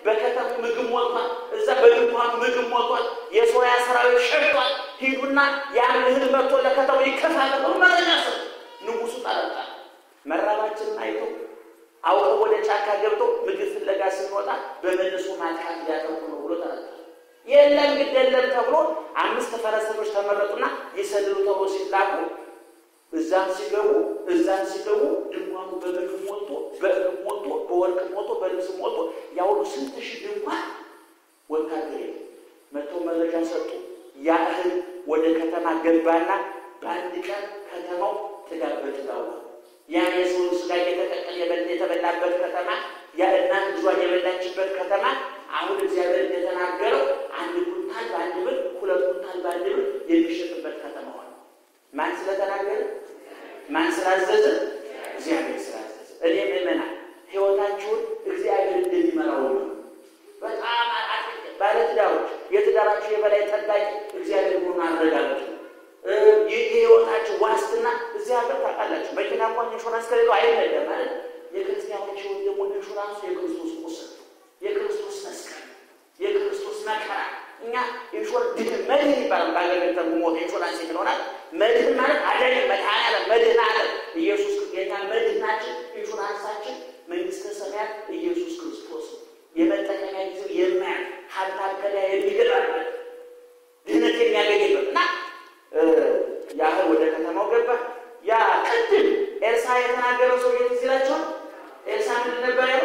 በከተሙ ምግብ ሞልቷል። እዛ በድንኳኑ ምግብ ሞልቷል። የሶሪያ ሰራዊት ሸሽቷል። ሂዱና ያን እህል መጥቶ ለከተሙ ይከፋፈል ብሎ መረጃ ሰጡ። ንጉሱ ጠረጣ። መራባችንን አይቶ አውቀው ወደ ጫካ ገብቶ ምግብ ፍለጋ ስንወጣ በመልሶ ማጥቃት ሊያጠቁ ነው ብሎ ጠረጣ። የለም ግድ የለም ተብሎ አምስት ፈረሰኞች ተመረጡና ይሰልሉ ተብሎ ሲላኩ እዛም ሲገቡ እዛም ሲገቡ ድንኳኑ በምግብ ሞልቶ በእህል ሞልቶ በወርቅ ሞልቶ በልብስ ሞልቶ ያሁሉ ስንት ሺህ ድንኳን ወታደር መጥተው መረጃ ሰጡ። ያ እህል ወደ ከተማ ገባና በአንድ ቀን ከተማው ጥጋብ በጥጋብ ያ የሰው ስጋ እየተቀቀለ የተበላበት ከተማ ያ እናት ልጇን የበላችበት ከተማ አሁን እግዚአብሔር እንደተናገረው አንድ ኩንታል በአንድ ብር፣ ሁለት ኩንታል በአንድ ብር የሚሸጥበት ከተማ ሆነ። ማን ስለተናገረ? ማን ስላዘዘ? እግዚአብሔር ስላዘዘ። እኔ ምእመናን ሕይወታችሁን እግዚአብሔር እንደሚመራው ነው። በጣም ባለትዳሮች የትዳራችሁ የበላይ ጠባቂ እግዚአብሔር መሆኑን አረጋግጡ። የሕይወታችሁ ዋስትና እዚህ ሀገር ታውቃላችሁ፣ መኪና እንኳን ኢንሹራንስ ከሌለው አይነዳም ማለት የክርስቲያኖች ሕይወት ደግሞ ኢንሹራንሱ የክርስቶስ ቁስል የክርስቶስ መስቀል የክርስቶስ መከራ እኛ ኢንሹር ድህን መድህን ይባላል። በአገር ቤት ተርጉሞ ኢንሹራንስ የሚለሆናል መድህን ማለት አዳኝ መድኃኔዓለም መድህን አለም ኢየሱስ የኛ መድህናችን ኢንሹራንሳችን መንግስተ ሰማያት ኢየሱስ ክርስቶስ የመጠቀሚያ ጊዜው የማያል ሀብታም ከዳ የሚገባበት ድህነት የሚያገኝበት እና ያህል ወደ ከተማው ገባ። ያ ቅድም ኤልሳ የተናገረው ሰው የት ይላቸዋል? ኤልሳ ምንድን ነበር ያለው?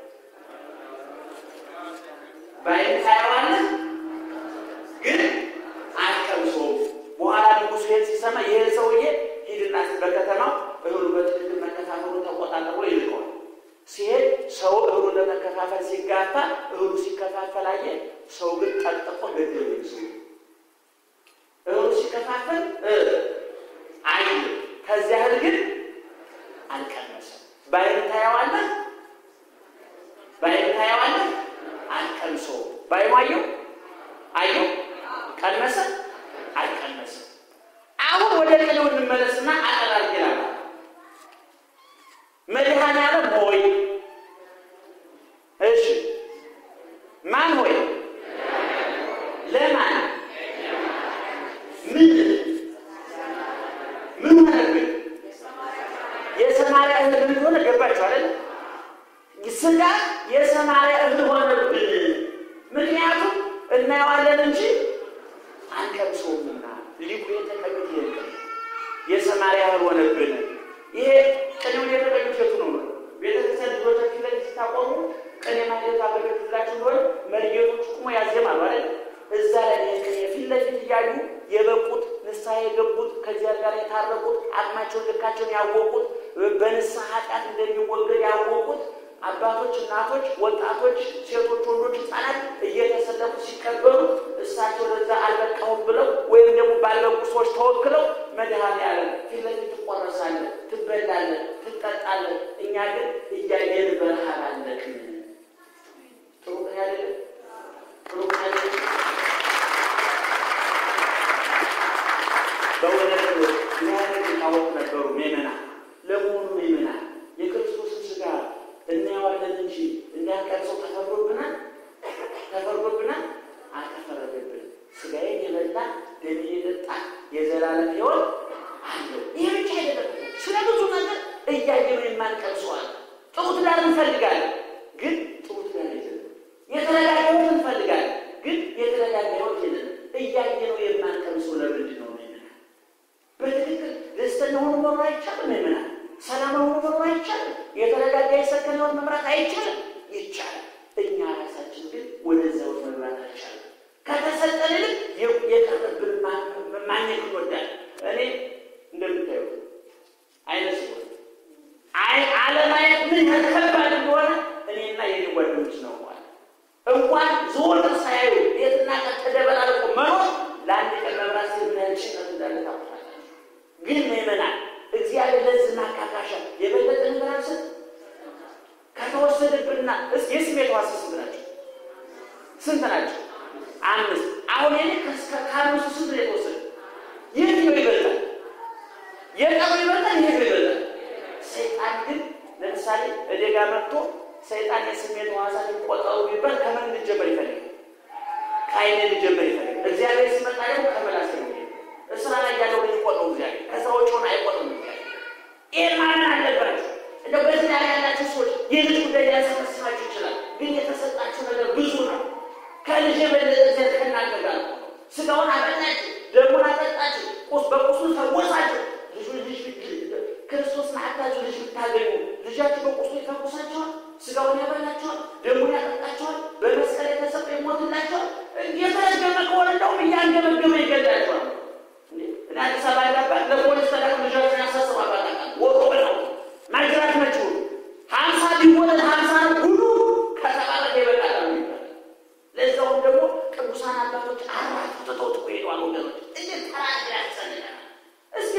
በዓይን ታየዋለህ ግን አትቀምሰውም። በኋላ ንጉሱ ይሄን ሲሰማ ይሄ ሰውዬ ሂድና በከተማው እህሉ በትክክል መከፋፈሉን ተቆጣጠር ብሎ ይልቀዋል። ሲሄድ ሰው እህሉን ለመከፋፈል ሲጋፋ እህሉ ሲከፋፈል አየ። ሰው ግን ጠቅጥቆ ገደሉ። ሰው እህሉ ሲከፋፈል አየ። ከዚያ እህል ግን አልቀመሰም። በዓይን ታየዋለህ በዓይን ታየዋለህ አልቀምሰውም። በዓይኑ አየው አየው ቀመሰ አልቀመሰ። አሁን ወደ ቅኔው እንመለስና አጠራር ይላል መድኃኔዓለም ሆይ እሺ፣ ማን ሆይ ለማን ምን ምን ሆነብን? የሰማርያ እህል ምን እንደሆነ ገባችሁ አይደል? ስጋ የሰማርያ እህል ሆነብን። ምክንያቱም እናየዋለን እንጂ አንቀምሰውምና ሊቁ የተቀኙት ይሄ የሰማርያ እህል ሆነብን። ይሄ ቅኔውን የተቀኙት የቱ ነው? ቤተክርስቲያን ልጆቻችን ላይ ሲታቆሙ ቅኔ ማለት አገበት ብላችሁ እንደሆነ መሪጌቶች ቁሞ ያዜማሉ አይደል? እዛ ላይ ቅኔ ፊት ለፊት እያዩ የበቁት ንስሐ የገቡት ከዚያ ጋር የታረቁት አቅማቸውን ልካቸውን ያወቁት በንስሐ ኃጢአት እንደሚወገድ ያወቁት አባቶች፣ እናቶች፣ ወጣቶች፣ ሴቶች፣ ወንዶች፣ ህፃናት እየተሰለፉ ሲቀበሉ እሳቸው ለዛ አልበቃሁም ብለው ወይም ደግሞ ባልበቁ ሰዎች ተወክለው መድኃኔዓለም ፊት ለፊት ትቆረሳለህ፣ ትበላለህ፣ ትጠጣለህ። እኛ ግን እያየን በረሃብ አለቅን። ጥሩ ቀን አይደለም? ጥሩ ቀን አይደለም? በእውነት ሊያደግ ሊታወቅ ነበሩ ምእመናን። ለመሆኑ ምእመናን የክርስቶስን ስጋ እናየዋለን እንጂ እንዳንቀርሰው ተፈርዶብናል? ተፈርዶብናል? አልተፈረደብንም። ስጋዬን የበላ ደሜን የጠጣ የዘላለም ሕይወት አለው። ይህ ብቻ አይደለም፣ ስለ ብዙ ነገር እያየነው የማንቀርሰዋል። ጥሩ ትዳር እንፈልጋለን፣ ግን ጥሩ ትዳር የለንም። የተረጋጋ ሕይወት እንፈልጋለን፣ ግን የተረጋጋ ሕይወት የለንም። እያየነው የማንቀርሰው ለምንድን ነው? ምእመናን በትክክል ደስተኛ ሆኖ መኖር አይቻልም። ምእመናን ሰላም ሆኖ መኖር አይቻልም። የተረጋጋ የሰከነ ሕይወት መምራት አይቻልም። ይቻላል። እኛ ራሳችን ግን ወደዚያ ሕይወት መምራት አይቻልም። ከተሰጠን ይልቅ የቀረብን ማግኘት እንወዳለን። እኔ እንደምታዩት አይነ ስውር አይ አለማየት ምን ያህል ከባድ እንደሆነ እኔና የኔ ጓደኞች ነው እንኳን ዘወትር ሳያዩ ቤትና ቀን ተደበላልቆ መኖር ለአንድ ቀን መብራት ሲል ምን ያህል ጭንቀት እንዳለ ታውቃላችሁ። ግን ምእመናን እግዚአብሔር ለዚህ ማካካሻ የበለጠ ነገር አልሰጥ ከተወሰደብንና እስኪ የስሜት ሕዋስ ስንት ናቸው? ስንት ናቸው? አምስት። አሁን የኔ ከአምስቱ ስንት ነው የተወሰደ? የትኛው ይበልጣል? የቀረው ይበልጣል? ይሄ ይበልጣል? ሰይጣን ግን ለምሳሌ እኔ ጋር መጥቶ ሰይጣን የስሜት ሕዋሳት ይቆጠሩ ቢባል ከአይኔ ልጀምር ይፈልግ እግዚአብሔር ሲመጣ ደግሞ ከመላስ ነው እስራ ላይ ያለው ልጅ ቆጠው እግዚአብሔር ከሰዎች ሆነ አይቆጥም እግዚአብሔር ይህን ማመን አለባቸው። እንደው በዚህ ላይ ያላቸው ሰዎች የልጅ ጉዳይ ሊያሰበስባችሁ ይችላል፣ ግን የተሰጣችሁ ነገር ብዙ ነው። ከልጅ የበለጠ እግዚአብሔር ከእናንተ ጋር ነው። ስጋውን አበላችሁ፣ ደሙን አጠጣችሁ፣ ቁስ በቁስሉ ፈወሳችሁ። ልጁ ልጅ ክርስቶስን አታችሁ ልጅ ብታገኙ ልጃችሁ በቁስሉ ይፈውሳችኋል፣ ስጋውን ያበላችኋል፣ ደሙን ያጠጣችኋል፣ በመስቀል የተሰጠ ይሞትላችኋል። የተረገመ ከሆነ እንደውም እያንገመገመ ይገላችኋል። እኔ አዲስ አበባ ያለባት ለፖሊስ ተላቅ ልጃችን ያሳስብ አባጣቃል ወጦ ብለው ማጅራት መችው ሀምሳ ቢወለድ ሀምሳ ነው ሁሉ ከተባረከ ይበቃል ነው የሚባል። ለዛውም ደግሞ ቅዱሳን አባቶች አራት ትተውት እኮ ሄደዋል። ወገኖች እንዴት ተራድ ያሰልናል። እስኪ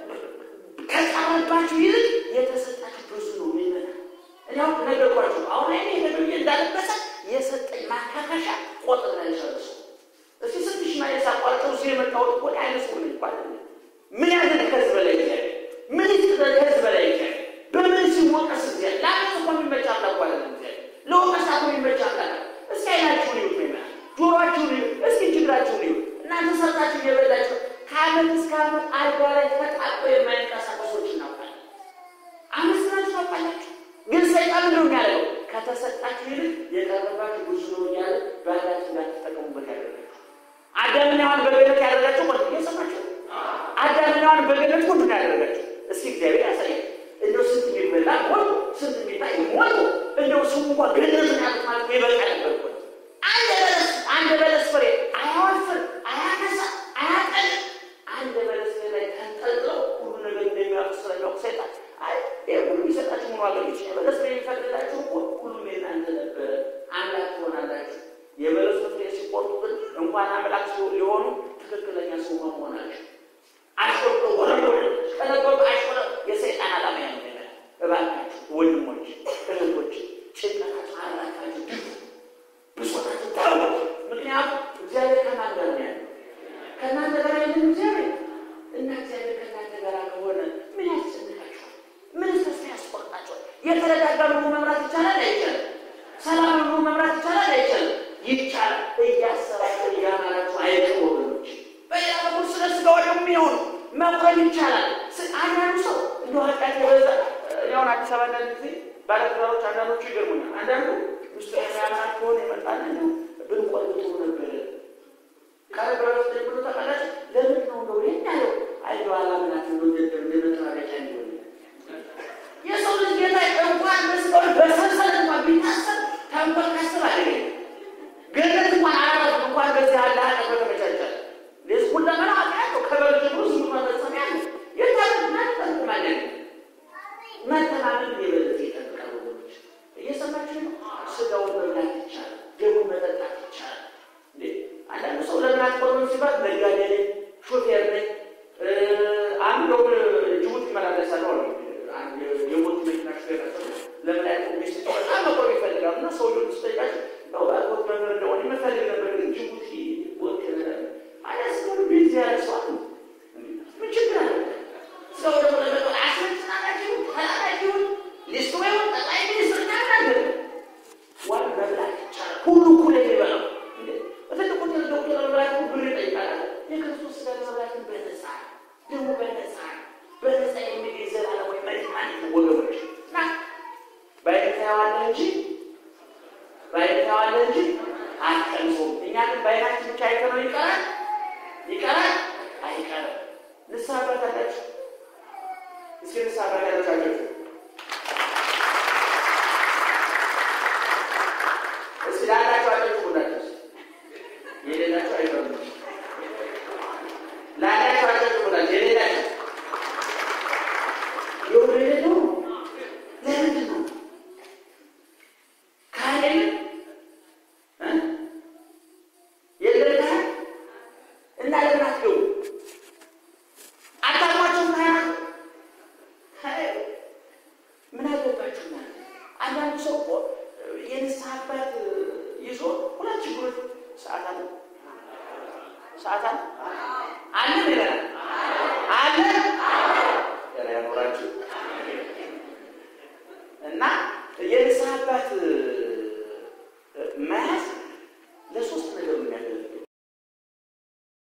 ከቀረባችሁ ይልቅ የተሰጣችሁ ብዙ ነው ሚመና እኔ አሁን ነገርኳችሁ። አሁን አይኔ ሄደብዬ እንዳለበሰ የሰጠኝ ማካካሻ ቆጥር ላይ ጨርሱ እስቲ ስንትሽ ማየት ሳቋርጠው እዚህ የመጣሁት እኮ አይነ ስውር ነኝ ይባላል። ምን ያደርግ ከዚህ በላይ ይችላል? ምን ይጥረግ ከዚህ በላይ ይችላል? በምን ሲወቀስ እግዚአብሔር ለአመት እኮ የሚመች አምላክ አይደለም። እግዚአብሔር ለወቀሳ እኮ የሚመች አምላክ እስኪ አይናችሁን ይዩት ነው ጆሮአችሁን ይዩት፣ እስኪ ጅግራችሁን ይዩት። እናንተ ሰርታችሁ እየበላችሁ ከአመት እስከ አመት አልጋ ላይ ተጣብቀው የማይንቀሳቀሶች እናውቃለን። አመስግናችሁ ታውቃላችሁ። ግን ሰይጣን ምንድን ነው የሚያደርገው? ከተሰጣችሁ ይልቅ የቀረባችሁ ብዙ ነው እያለ ባላችሁ እንዳትጠቀሙበት ያደርጋችሁ። አዳምና ሔዋን በገነት ያደረጋቸው ማለት ነው። የሰማችሁ አዳምና ሔዋን በገነት ሁሉ ነው ያደረጋቸው። እስኪ እግዚአብሔር ያሳያል። እንደው ስንት የሚበላ ሞቱ፣ ስንት የሚታይ ሞቱ። እንደው ስሙ እንኳ ገነትን ያሉት ማለት ነው ይበቃ ነበር እኮ አንድ በለስ አንድ በለስ ፍሬ አያወፍር፣ አያነሳ፣ አያጠል አንድ በለስ ፍሬ ላይ ተንጠልጥለው ሁሉ ነገር እንደሚያውቅ ስለሚያውቅ ሰይጣን አይ ይሄ ሁሉ የሚሰጣችሁ ምን ዋጋ ይች በለስ ፍሬ የሚፈቅድላችሁ እኮ ሁሉም የእናንተ ነበረ፣ አምላክ ትሆናላችሁ። የበለሱ ፍሬ ሲቆርጡ ግን እንኳን አምላክ ሊሆኑ ትክክለኛ ሰው መሆናቸው አሽቆርጦ ወረዶ ከነበሩ አሽቆረ የሰይጣን ዓላማ ያ ነው። እባካችሁ ወንድሞች፣ እህቶች ጭንቀታችሁ አራካችሁ ድፉ፣ ብሶታችሁ ታወ ምክንያቱም እግዚአብሔር ከማን ጋር ነው ያለው? ከእናንተ ጋር ያለን እግዚአብሔር እና እግዚአብሔር ከእናንተ ጋር ከሆነ ምን ያስጨንቃችኋል? ምን ተስፋ ያስቆርጣችኋል? የተረጋጋ ኑሮ መምራት ይቻላል አይቻልም? ሰላም ኑሮ መምራት ይቻላል አይቻልም? ይቻላል። እያሰባችሁ እያማራችሁ አይቀር ወገኖች። በሌላ በኩል ስለ ስጋ ወደሙ የሚሆኑ መቁረብ ይቻላል። አንዳንዱ ሰው እንደ ኃጢአት የበዛ ያሁን አዲስ አበባ አንዳንድ ጊዜ ባለትዳሮች አንዳንዶቹ ይገርሙኛል። አንዳንዱ ሚስቱ የሚያምራት ከሆነ ይመጣል እንዲ ብንቆርብ ጥሩ ነበረ ቃለ ብረት ብሎ ተቀላጭ ለምን ነው እንደው ይህን ያለው አይዶ አላምናት እንደወደደ እንደ መጠራቀቂያ እንዲሆን የሰው ልጅ ጌታ እንኳን መስቀሉ በሰንሰለት እንኳን ቢታሰር ተንኮል ካስብ አደገኝ ገነት እንኳን አላረፍም እንኳን በዚህ አለ ሀቀ በተመቻቻል ሌስ ሁለመና ኃጢአት ነው። ከበል ጀምሮ ዝሙ መፈጸም ያለ የታለና ጠቅማለ መተማመን የበለጠ ይጠብቃል። ወገኖች እየሰማችሁ ነው። ስጋውን መብላት ይቻላል፣ ደሙን መጠጣት ይቻላል። እንዴ አንዳንድ ሰው ለምን አትቆርብም ሲባል ነጋዴ ነኝ፣ ሾፌር ነኝ፣ አንድ ደው ጅቡቲ ይመላለሳል ነው የሞት መኪና ሾፌር ናቸው። ለምን አይቆ ሚስት በጣም መቆም ይፈልጋሉ እና ሰውየውን ስጠይቃቸው ነው ባልኮት መምህር እንደሆነ የምፈልግ ነበር ግን ጅቡቲ ወቅ ማለት ስለሆነ ቤት ያለ ሰው አለ። ምን ችግር አለ? ሰው ደግሞ ለመጠ አስመጭናላችሁ ተላላችሁን ሊስቶ ይሁን ጠቅላይ ሚኒስትር ናናገር ዋን መብላት ይቻላል። ሁሉ እኩል የሚበላው በትልቁ ትልቁ ለመብላት ብር ይጠይቃል። የክርስቶስ ስጋ ለመብላትን በነፃ ደግሞ በነፃ በነፃ የሚገኝ ዘላለማዊ መድኃኒት ነው ወገኖች እና ባይነት ያዋለ እንጂ ባይነት ያዋለ እንጂ አትቀምሶም። እኛ ግን ባይናችን ብቻ አይተነው ይቀራል ይቀራል አይቀርም። ንስሐ አባት አላችሁ? እስኪ ንስሐ አባት ያላችሁ እስኪ ላላችሁ አላችሁ ሁላችሁ የሌላችሁ አይቀርም። ላላችሁ አላችሁ ሁላችሁ የሌላችሁ የሆነ የሌለው ለምንድን ነው ካህን የለም ካህን እና ለምን አትገቡ? አታውቋቸውም? ካህናት ምን አገባችሁ? እናንተ አንዳንዱ ሰው እኮ የንስሐ አባት ይዞ ሁለት ችግሮች ሰዓት አለ ሰዓት አለ አለ ይለናል አለ ያኖራችሁ እና የንስሐ አባት